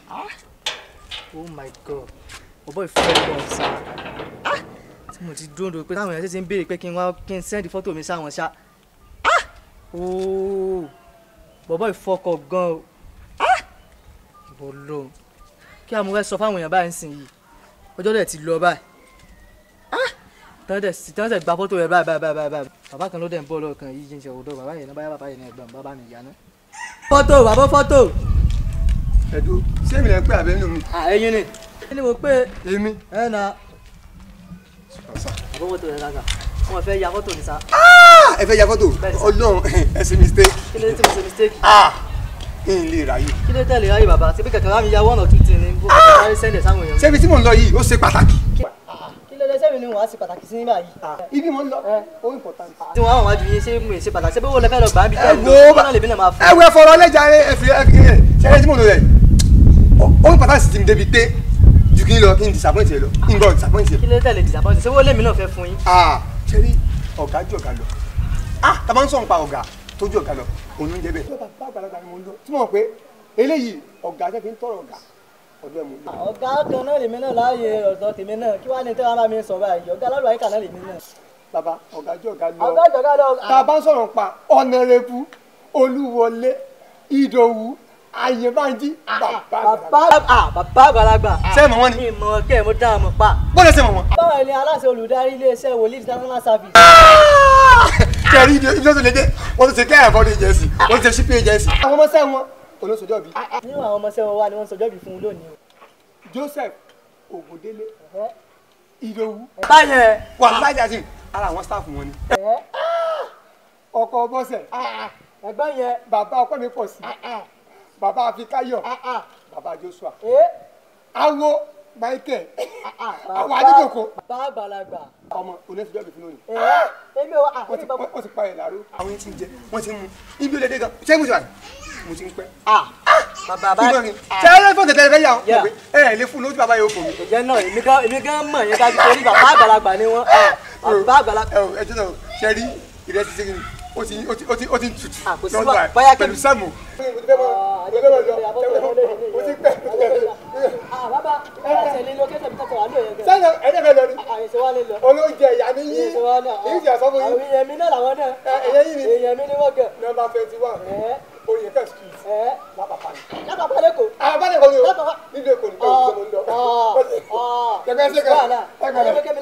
oh my god ọ̀bọ̀ ìfẹ́ gan sa tí mo ti dúró dúró pé táwọn èèyàn ṣe ń béèrè pé kí n wá kí n sẹ́ndì fọ́tò mi sáwọn ṣá ooo bọ̀bọ̀ ìfọkọ̀ gan o ìbò lò kí a mú fẹ́ sọ fáwọn èèyàn báyìí sìn yìí ọjọ́ dẹ̀ ti lọ báyìí tọ́jú sí tọ́jú gba fọ́tò rẹ̀ báyìí báyìí báyìí báyìí bàbá kan ló dẹ̀ ń bọ̀ lọ́ọ̀kan yìí jíjìn òdo bàbá yẹn náà báyà bàbá yẹn náà ẹ̀gbọ́n bàbá mi ìyá náà. fọ́tò bàbá fọ́tò. ẹ̀dùn ṣé èmi lẹ́ ń pè àbẹ́ nù mí. ẹyin ni kí ni mo pé èmi. ẹ na àbọ̀ fọ́tò rẹ̀ lága wọn fẹ́ ya fọ́tò ní sa ẹ fẹ́ ya fọ́tò ọlọ́run ẹ ṣe mistake. kí ló dé tí mo ṣe mistake kí n lè ráyè. kí ló tẹ̀lé ráyè bàbá ṣe bí kẹ̀kẹ́ rá mi ya one or two things ní bó kẹ̀kẹ́ ráyè sẹ́ndẹ̀ sáwọn èèyàn. ṣébi tí mò ń lọ yìí ó ṣe pàtàkì. kí ló dé sẹ́mi ni wọ́n á ṣe pàtàkì sí nígbà yìí. ibi mò ń lọ ó important. tí wọ́n á wọ́n wájú yín ṣé mo ṣe pàtàkì ṣé bí wọ́n lè fẹ́ lọ gbà á bí ẹ tẹ́lẹ̀ wo lọ náà lèmi náà máa fún ẹ wo ẹ fọ̀rọ̀ ọlẹ́jà rẹ ẹ fi ẹ fi ẹ ṣẹlẹ̀ tí mò ń lọ yẹ ó ń pàtàkì sí ti mi débi pé ju kí n lọ kí n disappoint yẹ lọ kí n gbọ́ disappoint yẹ. kí ló tẹ̀lé disappoint ṣé wọ́n lèmi náà fẹ́ fún yín. ah ṣẹ́rí ọ̀gá jù ọ̀gá lọ ah tá a bá ń sọ̀rọ̀ pa ọ̀gá tó jù ọ̀gá lọ òun ló ń jẹ́ bẹ́ẹ̀. bá àgbàlagbà ni mo ń lọ tí mo mọ̀ pé eléyìí ọ̀gá tẹ́ fi ń tọrọ ọ̀gá ọ̀dọ́ ẹ̀ mo ń lọ. ọ̀gá kan náà lèmi náà láàyè ọ̀dọ́ tèmi náà kí wàá ní tẹ́wọ́n bá mi sọ báyìí ọ̀gá lọ́dọ̀ àyíká náà lèmi náà. bàbá ọ̀gá jù ọ̀gá lọ ọ̀gá ìjọba lọ. tá a bá ń sọ̀rọ̀ pa ọ̀nàrẹ́bù olúwọlé ìdòwú ayébánjí bàbá bàbá ah, bàbá àgbàlagbà. Ṣé ẹ mọ̀ wọ́n ni? mi mọ̀ kẹ́ ẹ̀ mo dá ọmọ pa. bọ́lá ṣe mọ̀ wọ́n. báwo ni aláṣẹ olùdarí iléeṣẹ́ wòlíì international service. kẹrí ibi ibi tó lè dé wọ́n ti ṣe kẹ́ ẹ̀fọ́ ní agency wọ́n ti ṣe shipping agency. àwọn ọmọ sẹ́ wọn olóṣòjọ́ bíi nínú àwọn ọmọ sẹ́wọ̀n wa ni wọ́n sọjọ́ bí fún un lónìí o. Joseph Ògúndélé ìdòwú báyẹn wà lájà sí ara àwọn staff wọn ni. ẹ̀ ọkọ bọ́sẹ̀ ẹ̀gbọ́n yẹn bàbá ọkọ mi pọ̀ sí bàbá Afikáyọ̀ bàbá Joshua ẹ̀ awo Michael àwọn adídòkò bàbá àgbàlagbà ọmọ oníṣòjọ́ bíi fún lónìí. ẹ̀ èmi ò wá wọ́n ti wọ́n ti pa ẹ̀ láró. àwọn yẹn ti ń jẹ wọ́n ti ń mu ibi olè dé gan ṣé mo ti wà ní mo ti ń pẹ́. bàbá bá Ìgbọ́n mi ṣé ẹ fọ́ tẹ̀tẹ̀ fẹ́ yà ọ́ Yeah. pé ẹ ẹ̀ lé fún lójú bàbá yóò fò mí. ìjẹ́ náà èmi gan èmi gan mọ̀ yẹn dájú torí bàbá àgbàlagbà ni wọ́n bàbá àgbàlagbà. ẹ ò ẹ jẹ́ náà ṣe rí ìrẹsì ṣe kìíní ó ti ó ti ó ti ó ti ń tutù Ah, kò sí lọ́dọ̀ wà- ẹ̀ bóyá kí- pẹ̀lú sẹ́mu. mo ti fẹ́ mọ mo ti fẹ́ mọ lọ mo ti pẹ́ mo ti pẹ́. bàbá ẹ ṣe lé lókẹ́sẹ̀ mi tọ́tọ̀ wà lóye gan. sẹ́yìn ẹ̀dẹ́ fẹ́ lọ ni àyèsè wa lè lọ. olóúnjẹ ìyá mi yí àyèsè wa náà. èyí ti àsọ fún àwọn yín èèyàn mi náà làwọn náà. Ẹ, èèyàn yìí ni. èèyàn mi ni wọ́n gẹ̀. nọ́mbà twenty one ẹ̀ oyè kẹ́ street ẹ̀ lápapá ni. lápapọ̀ lẹ́kọ̀ọ́. àwọn bá lè kọ́ ni o Lápapá. nílé kò ní bẹ́ẹ̀ o mo ń lọ. ọ̀ ọ̀ Kẹ̀kẹ́ ṣe kẹ́ wàhálà ẹ kọ́ lọ. ẹ